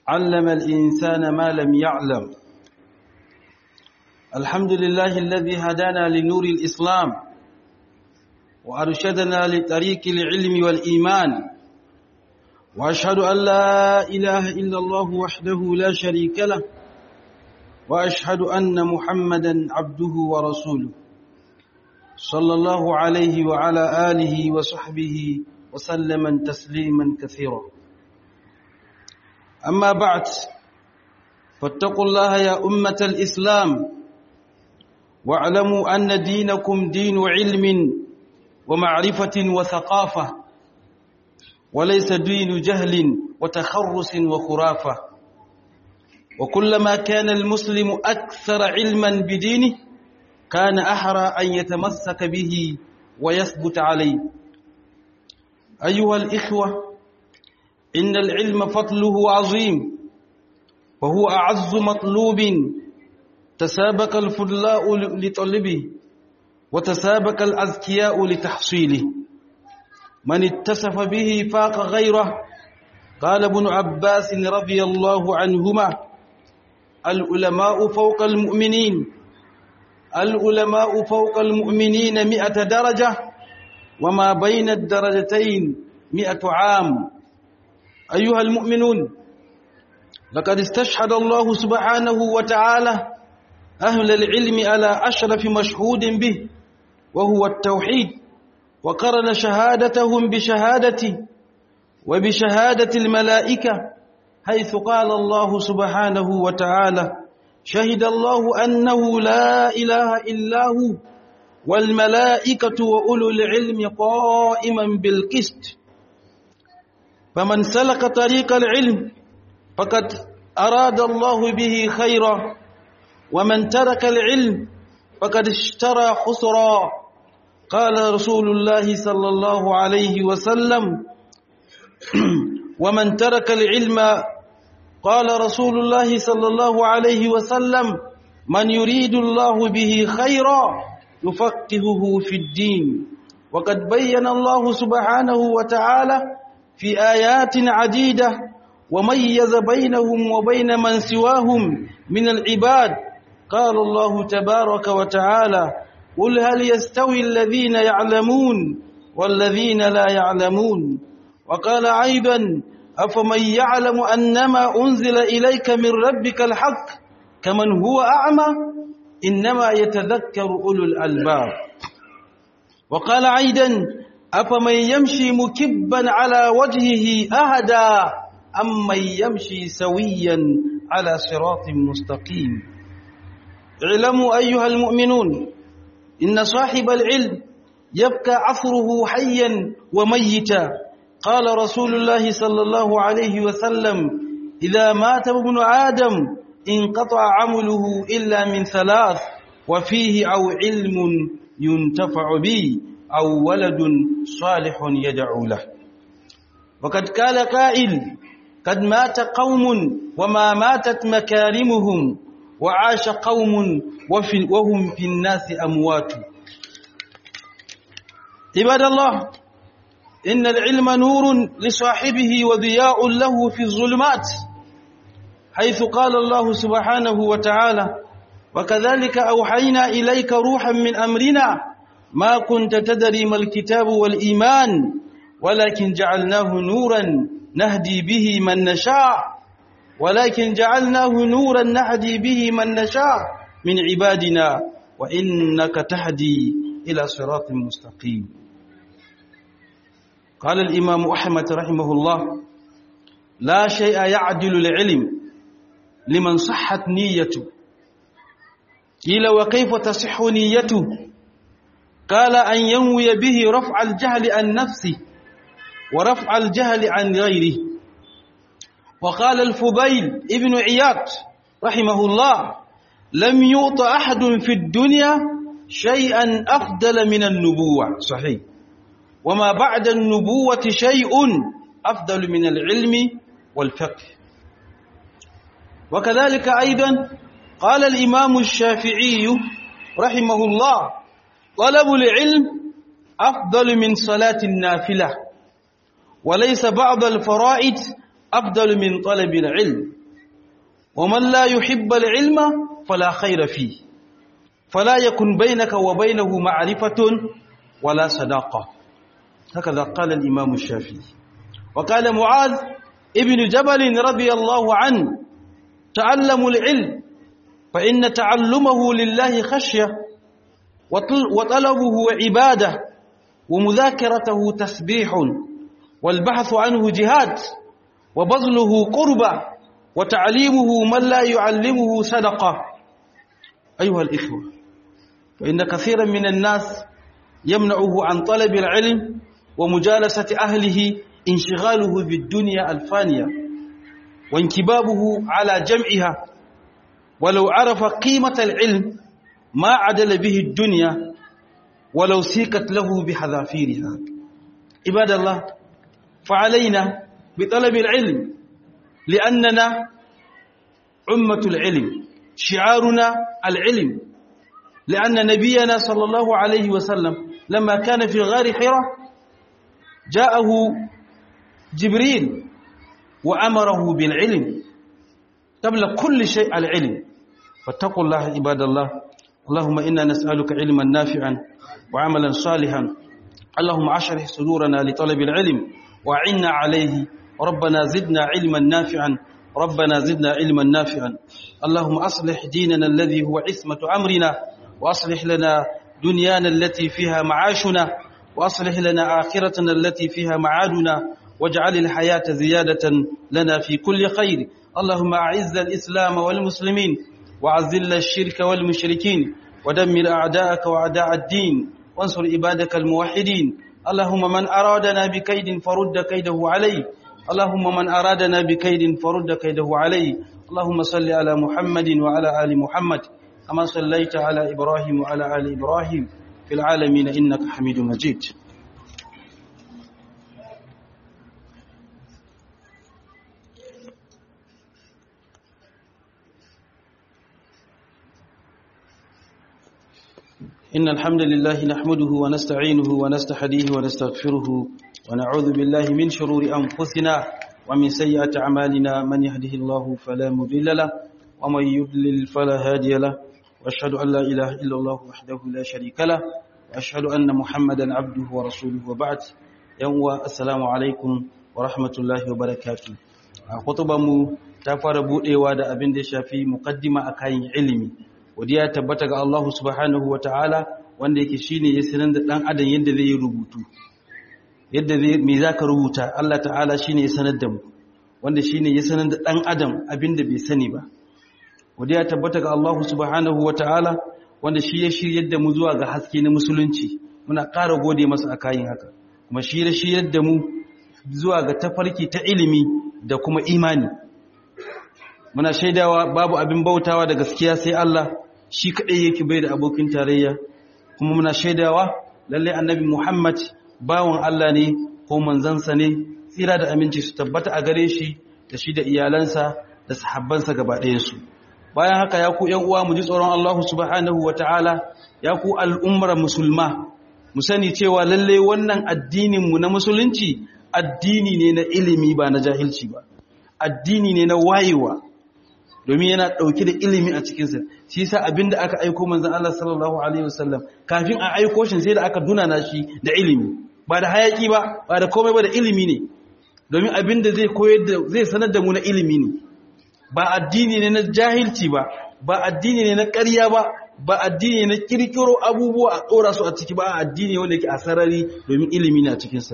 علم الإنسان ما لم يعلم الحمد لله الذي هدانا لنور الإسلام وأرشدنا لطريق العلم والإيمان وأشهد أن لا إله إلا الله وحده لا شريك له وأشهد أن محمدا عبده ورسوله صلى الله عليه وعلى آله وصحبه وسلم تسليما كثيرا أما بعد فاتقوا الله يا أمة الإسلام واعلموا أن دينكم دين علم ومعرفة وثقافة وليس دين جهل وتخرس وخرافة وكلما كان المسلم أكثر علما بدينه كان أحرى أن يتمسك به ويثبت عليه أيها الإخوة إن العلم فضله عظيم وهو أعز مطلوب تسابق الفضلاء لطلبه وتسابق الأذكياء لتحصيله من اتصف به فاق غيره قال ابن عباس رضي الله عنهما العلماء فوق المؤمنين العلماء فوق المؤمنين مئة درجة وما بين الدرجتين مئة عام أيها المؤمنون لقد استشهد الله سبحانه وتعالى أهل العلم على أشرف مشهود به وهو التوحيد وقرن شهادتهم بشهادته وبشهادة الملائكة حيث قال الله سبحانه وتعالى شهد الله أنه لا إله إلا هو والملائكة وأولو العلم قائما بالقسط فمن سلك طريق العلم فقد أراد الله به خيرا ومن ترك العلم فقد اشترى خسرا قال رسول الله صلى الله عليه وسلم ومن ترك العلم قال رسول الله صلى الله عليه وسلم من يريد الله به خيرا يفقهه في الدين وقد بين الله سبحانه وتعالى في آيات عديدة وميز بينهم وبين من سواهم من العباد قال الله تبارك وتعالى قل هل يستوي الذين يعلمون والذين لا يعلمون وقال أيضا أفمن يعلم أنما أنزل إليك من ربك الحق كمن هو أعمى إنما يتذكر أولو الألباب وقال أيضا أفمن يمشي مكبا على وجهه أهدى أم من يمشي سويا على صراط مستقيم اعلموا أيها المؤمنون إن صاحب العلم يبقى عصره حيا وميتا قال رسول الله صلى الله عليه وسلم إذا مات ابن آدم انقطع عمله إلا من ثلاث وفيه أو علم ينتفع به أو ولد صالح يدعو له وقد قال قائل قد مات قوم وما ماتت مكارمهم وعاش قوم وفي وهم في الناس أموات عباد الله إن العلم نور لصاحبه وضياء له في الظلمات حيث قال الله سبحانه وتعالى وكذلك أوحينا إليك روحا من أمرنا ما كنت تدري ما الكتاب والإيمان ولكن جعلناه نورا نهدي به من نشاء ولكن جعلناه نورا نهدي به من نشاء من عبادنا وإنك تهدي إلى صراط مستقيم قال الإمام أحمد رحمه الله لا شيء يعدل العلم لمن صحت نيته قيل وكيف تصح نيته قال أن ينوي به رفع الجهل عن نفسه ورفع الجهل عن غيره وقال الفضيل ابن عياض رحمه الله لم يعط أحد في الدنيا شيئا أفضل من النبوة صحيح وما بعد النبوة شيء أفضل من العلم والفقه وكذلك أيضا قال الإمام الشافعي رحمه الله طلب العلم أفضل من صلاة النافلة وليس بعض الفرائض أفضل من طلب العلم ومن لا يحب العلم فلا خير فيه فلا يكن بينك وبينه معرفة ولا صداقة هكذا قال الإمام الشافعي وقال معاذ ابن جبل رضي الله عنه تعلموا العلم فإن تعلمه لله خشية وطلبه عبادة ومذاكرته تسبيح والبحث عنه جهاد وبذله قربة وتعليمه من لا يعلمه صدقة أيها الإخوة فإن كثيرا من الناس يمنعه عن طلب العلم ومجالسة أهله انشغاله بالدنيا الفانية وانكبابه على جمعها ولو عرف قيمة العلم ما عدل به الدنيا ولو سيقت له بحذافيرها عباد الله فعلينا بطلب العلم لأننا أمة العلم شعارنا العلم لأن نبينا صلى الله عليه وسلم لما كان في غار حراء جاءه جبريل وأمره بالعلم قبل كل شيء العلم فاتقوا الله عباد الله اللهم إنا نسألك علما نافعا وعملا صالحا اللهم اشرح صدورنا لطلب العلم وعنا عليه ربنا زدنا علما نافعا ربنا زدنا علما نافعا اللهم أصلح ديننا الذي هو عصمة أمرنا وأصلح لنا دنيانا التي فيها معاشنا وأصلح لنا آخرتنا التي فيها معادنا واجعل الحياة زيادة لنا في كل خير اللهم أعز الإسلام والمسلمين وعزل الشرك والمشركين ودمر أعداءك وأعداء الدين وانصر عبادك الموحدين اللهم من أرادنا بكيد فرد كيده عليه اللهم من أرادنا بكيد فرد كيده عليه اللهم صل على محمد وعلى آل محمد كما صليت على إبراهيم وعلى آل إبراهيم في العالمين إنك حميد مجيد إن الحمد لله نحمده ونستعينه ونستحديه ونستغفره ونعوذ بالله من شرور أنفسنا ومن سيئات أعمالنا من يهده الله فلا مضل له ومن يضلل فلا هادي له وأشهد أن لا إله إلا الله وحده لا شريك له وأشهد أن محمدا عبده ورسوله وبعد يوم السلام عليكم ورحمة الله وبركاته خطبة ta fara budewa da abin da ya shafi muqaddima akan ilimi wadiya tabbata ga Allah subhanahu wataala wanda yake shine ya sanar da dan adam yadda zai yi rubutu yadda zai me zaka rubuta Allah ta'ala shine ya sanar da mu wanda shine ya sanar da dan adam abin da bai sani ba wadiya tabbata ga Allah subhanahu wataala wanda shi ya shiryar da mu zuwa ga haske na musulunci muna ƙara gode masa akayin haka kuma shi ya shiryar da mu zuwa ga tafarki ta ilimi da kuma imani muna shaidawa babu abin bautawa da gaskiya sai Allah shi kadai yake bai da abokin tarayya kuma muna shaidawa lalle annabi Muhammad bawon Allah ne ko manzansa ne tsira da aminci su tabbata a gare shi da shi da iyalansa da sahabbansa gaba ɗayansu bayan haka ya ku ƴan uwa mu ji tsoron Allah subhanahu wataala ya ku al'ummar musulma mu sani cewa lalle wannan addinin mu na musulunci addini ne na ilimi ba na jahilci ba addini ne na wayewa domin yana ɗauke da ilimi a cikinsa shi yasa abinda aka aiko manzon Allah sallallahu alaihi wasallam kafin a aiko shi sai da aka dunana shi da ilimi ba da hayaki ba ba da komai ba da ilimi ne domin abinda zai koyar da zai sanar da mu na ilimi ne ba addini ne na jahilci ba ba addini ne na ƙarya ba ba addini ne na kirkiro abubuwa a tsora su a ciki ba addini wanda yake a sarari domin ilimi ne a cikinsa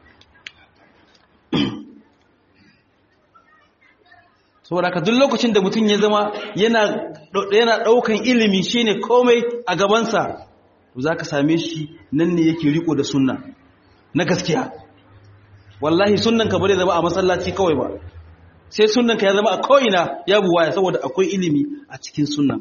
saboda ka duk lokacin da mutum ya zama yana yana daukan ilimi shine komai a gabansa to zaka same shi nan ne yake riko da sunna na gaskiya wallahi sunnan ka bare zama a masallaci kawai ba sai sunnan ka ya zama a ko'ina ya buwaya saboda akwai ilimi a cikin sunnan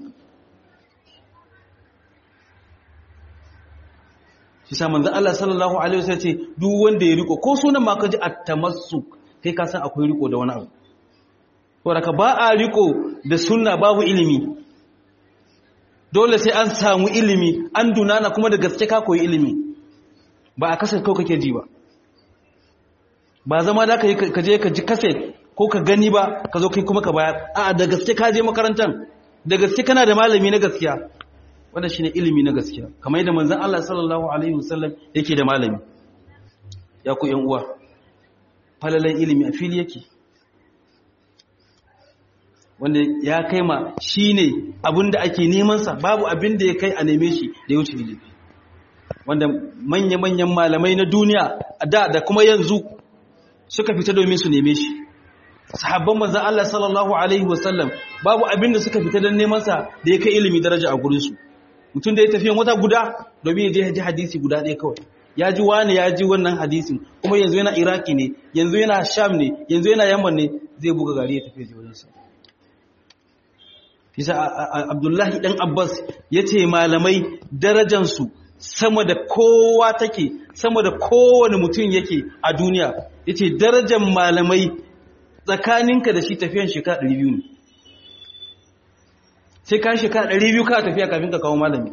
shi sa manzo Allah sallallahu alaihi wasallam ce duk wanda ya riko ko sunan ma ka ji at-tamassuk kai ka san akwai riko da wani abu wadda ba a riko da sunna babu ilimi dole sai an samu ilimi an dunana kuma da gaske ka koyi ilimi ba a kasar kawai kake ji ba ba zama da ka je ka ji kaset ko ka gani ba ka zo kai kuma ka bayar a'a da gaske ka je makarantar da gaske kana da malami na gaskiya wannan shine ilimi na gaskiya kamar yadda manzon Allah sallallahu alaihi wasallam yake da malami ya ku yan uwa falalan ilimi a fili yake wanda ya kai ma shine abinda ake neman sa babu abin da ya kai a neme shi da ya wuce ilimi wanda manya-manyan malamai na duniya da da kuma yanzu suka fita domin su neme shi sahabban manzon Allah sallallahu alaihi wasallam babu abin da suka fita don neman sa da ya kai ilimi daraja a gurin su mutum da ya tafi wata guda domin ya je ji hadisi guda ɗaya kawai ya ji wani ya ji wannan hadisin kuma yanzu yana iraki ne yanzu yana sham ne yanzu yana yamman ne zai buga gari ya tafi ya je wajensa Fisa Abdullahi ɗan Abbas ya ce malamai darajansu sama da kowa take, sama da kowane mutum yake a duniya, ya ce darajan malamai tsakaninka da shi tafiyan shekara ɗari biyu ne. Sai ka shekara ɗari biyu ka tafiya kafin ka kawo malami.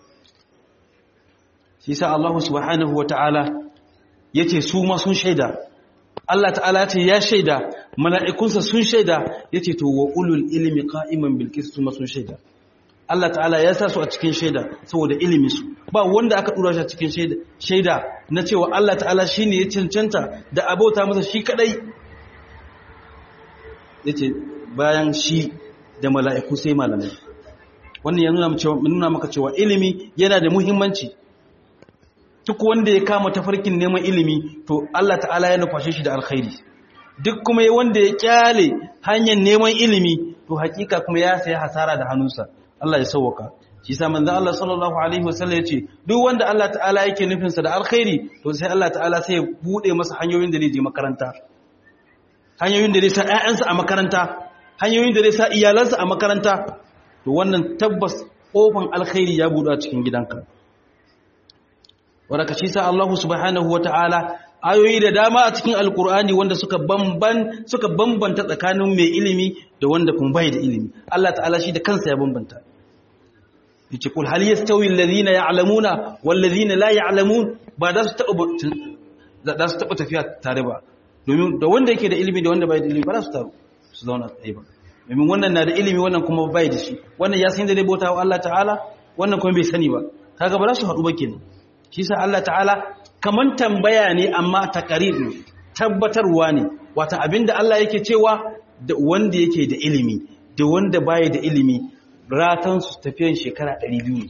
Shi sa Allah subhanahu wa ta'ala ya ce su ma sun shaida, Allah ta'ala ce ya shaida mala'ikunsa sun shaida ya ce to wa ulul ilimi ka'iman bilkis su sun shaida Allah ta'ala ya sa su a cikin shaida saboda ilimi su ba wanda aka ɗura shi a cikin shaida na cewa Allah ta'ala shi ne ya cancanta da abota masa shi kadai ya ce bayan shi da mala'iku sai malamai wannan ya nuna maka cewa ilimi yana da muhimmanci duk wanda ya kama tafarkin neman ilimi to Allah ta'ala ya nufashe shi da alkhairi duk kuma wanda ya kyale hanyar neman ilimi to hakika kuma ya sayi hasara da hannunsa Allah ya sauwaka shi sa manzon Allah sallallahu alaihi wasallam ya ce duk wanda Allah ta'ala yake nufinsa da alkhairi to sai Allah ta'ala sai ya bude masa hanyoyin da zai je makaranta hanyoyin da zai sa ƴaƴansa a makaranta hanyoyin da zai sa iyalansa a makaranta to wannan tabbas kofan alkhairi ya buɗe a cikin gidanka wadda shi sa Allah subhanahu wa ta'ala ayoyi da dama a cikin alkur'ani wanda suka bamban suka bambanta tsakanin mai ilimi da wanda kuma bai da ilimi Allah ta'ala shi da kansa ya bambanta yace kul hal yastawi alladhina ya'lamuna wal ladhina la ya'lamun ba da su taba da su taba tafiya tare ba domin da wanda yake da ilimi da wanda bai da ilimi ba za su taru su zauna tsaye ba domin wannan na da ilimi wannan kuma bai da shi wannan ya san da zai bauta wa Allah ta'ala wannan kuma bai sani ba kaga ba za su haɗu ba kenan shi sa Allah ta'ala kaman tambaya ne amma takarir ne tabbatarwa ne wata abinda Allah yake cewa da wanda yake da ilimi da wanda baya da ilimi ratan su tafiyan shekara 200 ne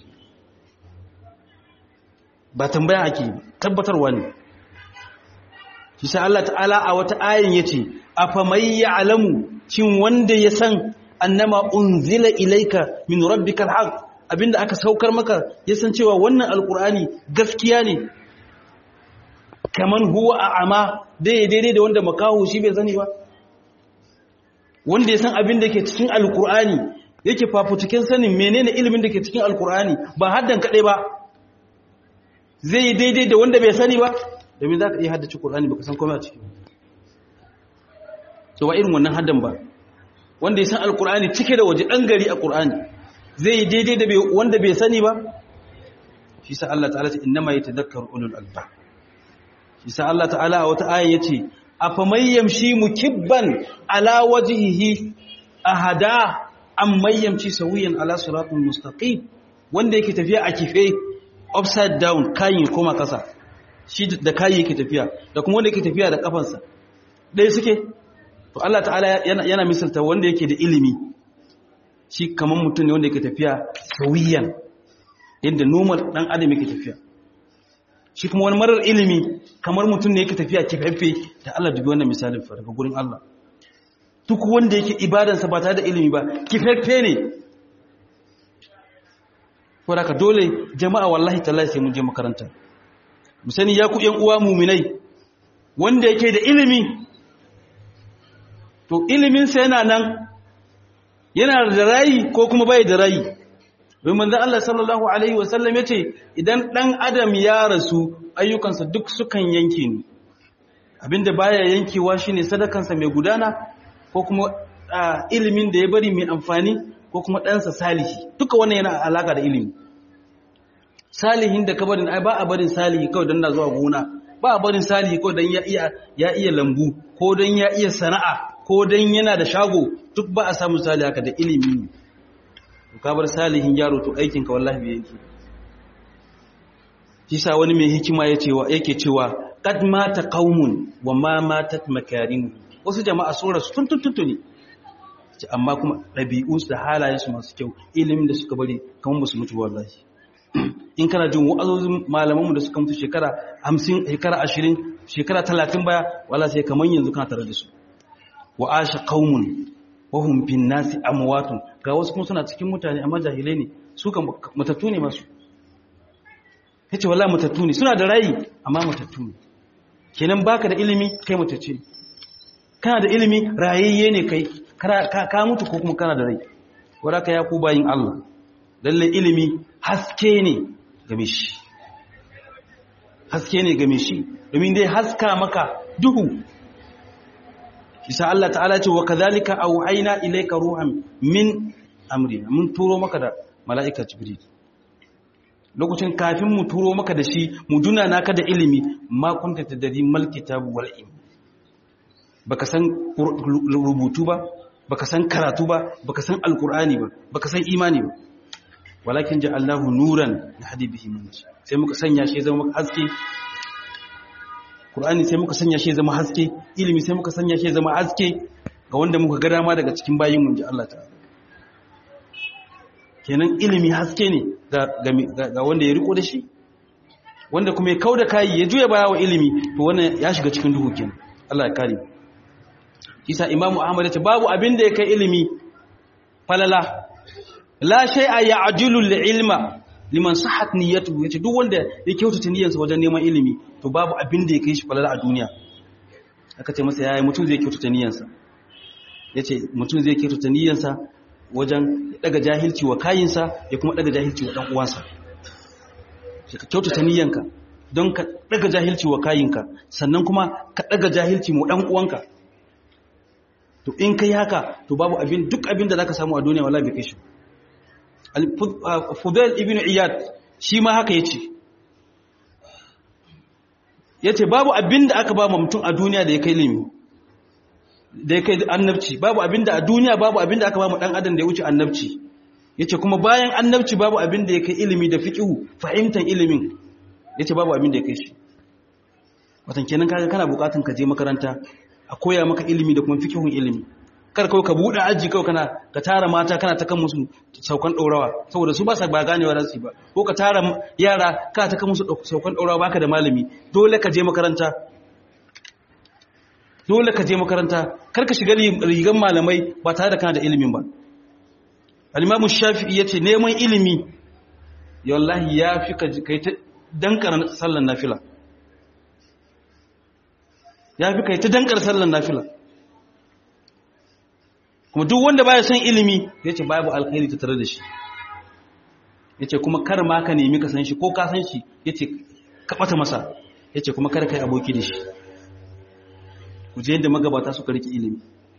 ba tambaya ake tabbatarwa ne shi sa Allah ta'ala a wata ayin yace afamay ya'lamu cin wanda ya san annama unzila ilayka min rabbikal haqq abinda aka saukar maka ya san cewa wannan alkur'ani gaskiya ne kaman huwa a ama daidai da wanda makaho shi bai sani ba wanda ya san abin da ke cikin alkur'ani yake fafutukin sanin menene ilimin da ke cikin alkur'ani ba haddan kaɗai ba zai yi daidai da wanda bai sani ba domin za ka iya haddace kur'ani ba ka san komai a ciki to ba irin wannan haddan ba wanda ya san alkur'ani cike da waje ɗan gari a kur'ani zai yi daidai da wanda bai sani ba shi sa Allah ta'ala ce innama yatadhakkaru ulul albab shi sa Allah ta'ala a wata aya yace afaman yamshi mukibban ala wajhihi ahada am yamshi sawiyan ala siratin mustaqim wanda yake tafiya a kife upside down kayin koma kasa shi da kayi yake tafiya da kuma wanda yake tafiya da kafansa dai suke to Allah ta'ala yana, yana misalta wanda yake da ilimi shi kamar mutum ne wanda yake tafiya sauyiyan yadda normal dan adam yake tafiya shi kuma wani marar ilimi kamar mutum ne yake tafiya kifaffe da Allah dubi wannan misalin fa daga gurin Allah duk wanda yake ibadansa ba tare da ilimi ba kifaffe ne ko da ka dole jama'a wallahi tallahi sai mun je makaranta mu sani ya ku ƴan uwa muminai wanda yake da ilimi to ilimin sa yana nan yana da rayi ko kuma bai da rayi domin manzon Allah sallallahu alaihi wasallam yace idan dan adam ya rasu ayyukansa duk sukan yanke ni abinda baya yankewa shine sadakansa mai gudana ko kuma ilimin da ya bari mai amfani ko kuma ɗansa salihi duka wannan yana alaka da ilimi salihin da ka barin ai ba a barin salihi kawai don na zuwa gona ba a barin salihi kawai don ya iya ya iya lambu ko don ya iya sana'a ko dan yana da shago duk ba a samu misali haka da ilimi ne ka bar salihin yaro to aikin ka wallahi bai yake kisa wani mai hikima yake cewa qad mata qaumun wa ma matat makarimu wasu jama'a sun rasu tun tun ne amma kuma ɗabi'u da halayensu masu kyau ilimin da suka bari kamar ba su mutu wallahi in kana jin wa'azozin malamanmu da suka mutu shekara hamsin shekara ashirin shekara talatin baya wala sai kamar yanzu kana tare da su wa asha qaumun wa hum fin nasi amwatun ga wasu kuma suna cikin mutane amma jahilai ne su kan matattu ne masu yace wallahi matattu ne suna da rai amma matattu ne kenan baka da ilimi kai matacce kana da ilimi rayayye ne kai ka mutu ko kuma kana da rai wadaka ya ku bayin Allah lalle ilimi haske ne game shi haske ne game shi domin dai haska maka duhu isa Allah ta'ala ce wa kadhalika auhayna ilayka ruhan min amrina mun turo maka da mala'ika jibril lokacin kafin mu turo maka da shi mu duna naka da ilimi ma kunta tadri mal kitabu wal ilm baka san rubutu ba baka san karatu ba baka san alkur'ani ba baka san imani ba walakin ja'alnahu nuran yahdi bihi man sai muka sanya shi zama haske qur'ani sai muka sanya shi zama haske ilimi sai muka sanya shi zama haske ga wanda muka ga dama daga cikin bayin mun ji Allah ta'ala kenan ilimi haske ne ga wanda ya riko da shi wanda kuma ya kauda kai ya juya baya wa ilimi to wannan ya shiga cikin duhu kenan Allah ya kare isa imamu ahmad yace babu abin da ya kai ilimi falala la shay'a ya'jilu al-ilma liman sahhat niyyatuhu yace duk wanda ya kyautata niyyarsa wajen neman ilimi to babu abin da ya kai shi falala a duniya aka ce masa yayi mutum zai kyautata niyyarsa yace mutum zai kyautata niyyarsa wajen daga jahilci wa kayinsa ya kuma daga jahilci wa dan uwansa ka kyautata niyyanka don ka daga jahilci wa kayinka sannan kuma ka daga jahilci mu dan uwanka to in kai haka to babu abin duk abin da zaka samu a duniya wallahi bai kai shi Fudail ibn Iyad shi ma haka yace yace babu abin da aka ba mutum a duniya da ya kai limi da ya kai annabci babu abin da a duniya babu abin da aka ba mu dan adam da ya wuce annabci yace kuma bayan annabci babu abin da ya kai ilimi da fiqhu fahimtar ilimin yace babu abin da ya kai shi watan kenan kaga kana bukatun ka je makaranta a koya maka ilimi da kuma fikihun ilimi kar kawai ka buɗe aji kawai kana ka tara mata kana ta kan musu saukan ɗaurawa saboda su ba sa ba ganewa za su ba ko ka tara yara ka ta kan musu saukan ɗaurawa baka da malami dole ka je makaranta dole ka je makaranta kar ka shiga rigan malamai ba tare da kana da ilimin ba al-imamu shafi'i yace neman ilimi ya wallahi ya fi ka kai ta dankara sallan nafila ya fi kai ta dankar sallan nafila kuma duk wanda baya son ilimi ya ce babu alkhairi ta tare da shi ya ce kuma kar ma ka nemi ka san shi ko ka san shi ya ce ka ɓata masa ya ce kuma kar ka yi aboki da shi ku je yadda magabata suka rike ilimi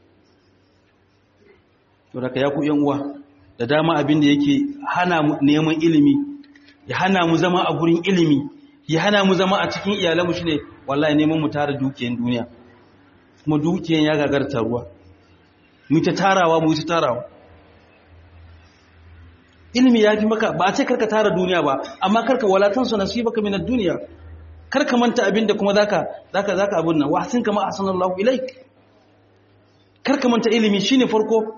to da ka ya ku yan uwa da dama abin da yake hana mu neman ilimi ya hana mu zama a gurin ilimi ya hana mu zama a cikin iyalanmu shine wallahi neman mu tara dukiyan duniya kuma dukiyan ya gagar taruwa mu ta tarawa mu ta tarawa ilimi ya fi maka ba a ce karka tara duniya ba amma karka walatan su nasibaka min ad-dunya karka manta abinda kuma zaka zaka zaka abun nan wa sin kama ahsanallahu ilaik karka manta ilimi shine farko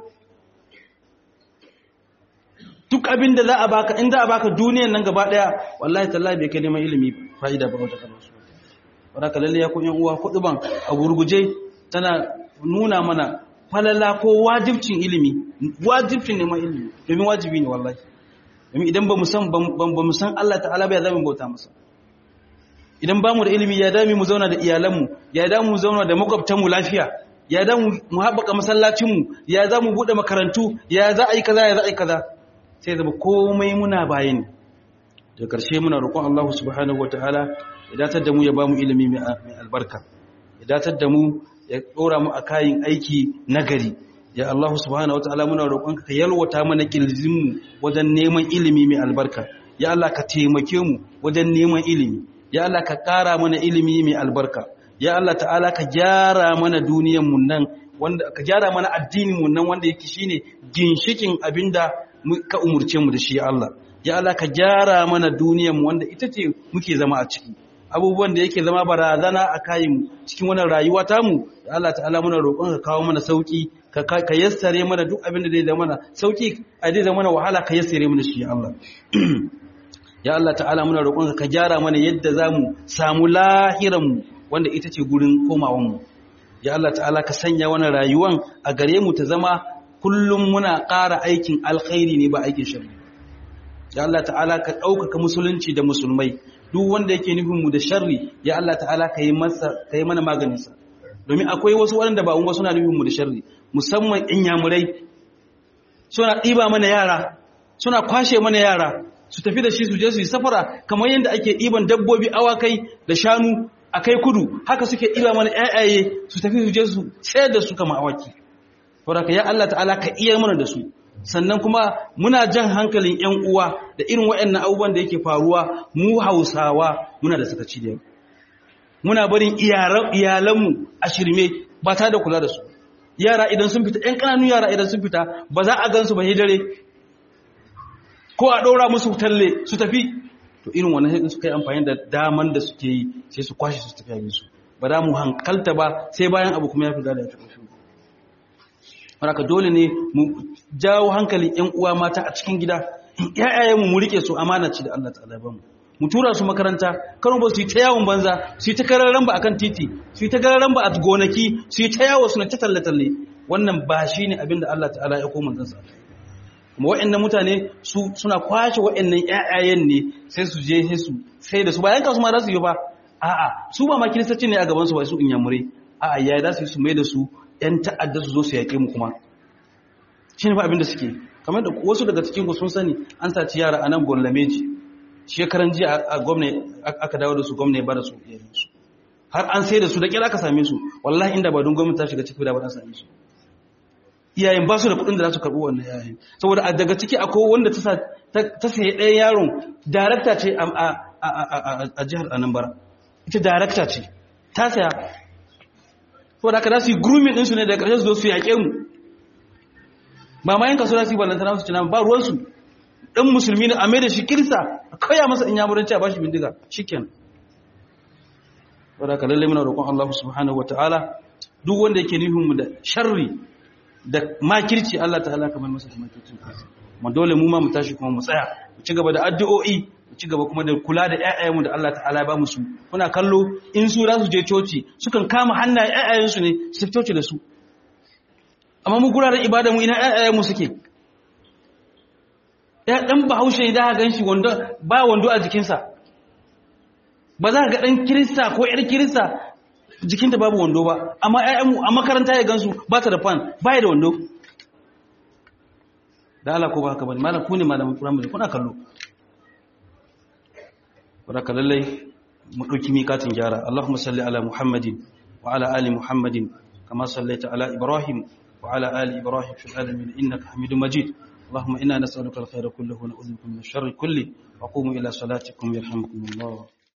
duk abinda za a baka in za a baka duniyan nan gaba daya wallahi tallahi bai kai neman ilimi fa'ida ba wata kana su wadaka lalle ya kun yan uwa kuduban a gurguje tana nuna mana falala ko wajibcin ilimi wajibcin neman ilimi domin wajibi ne wallahi domin idan ba mu san ba mu san Allah ta'ala ba ya zama bauta masa idan ba mu da ilimi ya dami mu zauna da iyalanmu ya dami mu zauna da makwabtanmu lafiya ya dami mu haɓaka masallacinmu ya za mu buɗe makarantu ya za a yi kaza ya za a yi kaza sai zama komai muna bayani da ƙarshe muna roƙon Allah subhanahu wataala ya datar da mu ya ba mu ilimi mai albarka ya datar da mu ya ɗora mu a kayan aiki nagari ya Allah subhanahu wataala muna roƙonka ka yalwata mana kirjinmu wajen neman ilimi mai albarka ya Allah ka taimake mu wajen neman ilimi ya Allah ka ƙara mana ilimi mai albarka ya Allah ta'ala ka gyara mana duniyar mu nan wanda ka gyara mana addinin mu nan wanda yake shine ginshikin abinda ka umurce mu da shi Allah ya Allah ka gyara mana duniyar mu wanda ita ce muke zama a ciki abubuwan da yake zama barazana a kayan mu cikin wannan rayuwa ta mu ya Allah ta'ala muna roƙon ka kawo mana sauki ka ka yassare mana duk abin da zai zama mana sauki a zai zama mana wahala ka yassare mana shi ya Allah ya Allah ta'ala muna roƙon ka gyara mana yadda zamu samu lahiran mu wanda ita ce gurin komawan mu ya Allah ta'ala ka sanya wannan rayuwan a gare mu ta zama kullum muna ƙara aikin alkhairi ne ba aikin sharri ya Allah ta'ala ka ɗaukaka musulunci da musulmai duk wanda yake nufin mu da sharri ya Allah ta'ala ka yi masa ka yi mana maganin sa domin akwai wasu waɗanda ba mu suna nufin mu da sharri musamman in yamurai suna ɗiba mana yara suna kwashe mana yara su tafi da shi su je su yi safara kamar yadda ake ɗiban dabbobi awakai da shanu a kai kudu haka suke ɗiba mana ƴaƴaye su tafi su je su sayar da su kama awaki saboda ya Allah ta'ala ka iya mana da su sannan kuma muna jan hankalin ƴan uwa da irin waɗannan abubuwan da yake faruwa mu Hausawa muna da sakaci da muna barin iyalanmu a shirme ba ta da kula da su yara idan sun fita ƴan ƙananun yara idan sun fita ba za a gansu ba dare ko a ɗora musu talle su tafi to irin wannan sai suka yi amfani da daman da suke yi sai su kwashe su tafi abin su ba za mu hankalta ba sai bayan abu kuma ya fi da ya tafi shi haka dole ne mu jawo hankalin ƴan uwa mata a cikin gida ƴaƴayen mu mu rike su amana ce da Allah ta'ala ba mu mu tura su makaranta karo ba su yi ta yawon banza su yi ta kararan ba akan titi su yi ta kararan ba a gonaki su yi ta yawo suna ta talle talle wannan ba shine abin da Allah ta'ala ya koma zansa kuma waɗannan mutane su suna kwashe waɗannan ƴaƴayen ne sai su je sai su sai da su bayan kasu ma za su yi ba a'a su ba ma kiristoci ne a gaban su ba su inyamurai a'a yayi za su yi su mai da su ƴan ta'adda su zo su yaƙe mu kuma shi ne ba abin da suke kamar da wasu daga cikin ku sun sani an saci yara a nan Bollameji shekaran jiya a gwamna aka dawo da su gwamna ya bada su su har an sai da su da kira aka same su wallahi inda ba don gwamnati ta shiga ciki da ba ta same su iyayen ba su da kuɗin da za su karɓi wannan yayin saboda a daga ciki akwai wanda ta sayi ɗaya yaron darakta ce a jihar anambra ita darakta ce ta saya saboda haka za su yi grooming ɗinsu ne daga ƙarshe su zo su yaƙe mu ba ma yanka su za su yi ballantana su ci nama ba ruwansu ɗan musulmi ne a mai da shi kirista a kawai masa in yamuranci a bashi bindiga shiken wadda ka lallai muna roƙon Allah subhanahu wata'ala duk wanda yake nufin mu da sharri da makirci Allah ta'ala kamar masa da makircin kansa mu dole mu ma mu tashi kuma mu tsaya mu ci gaba da addu'o'i mu ci gaba kuma da kula da ƴaƴayenmu da Allah ta'ala ya ba mu su kuna kallo in su za su je coci sukan kama hannayen ƴaƴayensu ne su coci da su amma mu guraren ibada mu ina ƴaƴayenmu suke ya dan bahaushe da ga ganshi wando ba wando a jikinsa ba za ka ga dan kirista ko yar kirista jikinta babu wando ba amma ƴaƴanmu a makaranta ya gansu ba ta da fan ba ya da wando da Allah ko ba haka bane malam ku ne malamin primary kuna kallo baraka lallai mu dauki mikatin gyara Allahumma salli ala Muhammadin wa ala ali Muhammadin kama sallaita ala Ibrahim wa ala ali Ibrahim fil alamin innaka Hamidum Majid اللهم إنا نسألك الخير كله ونعوذ بك من الشر كله وقوموا إلى صلاتكم يرحمكم الله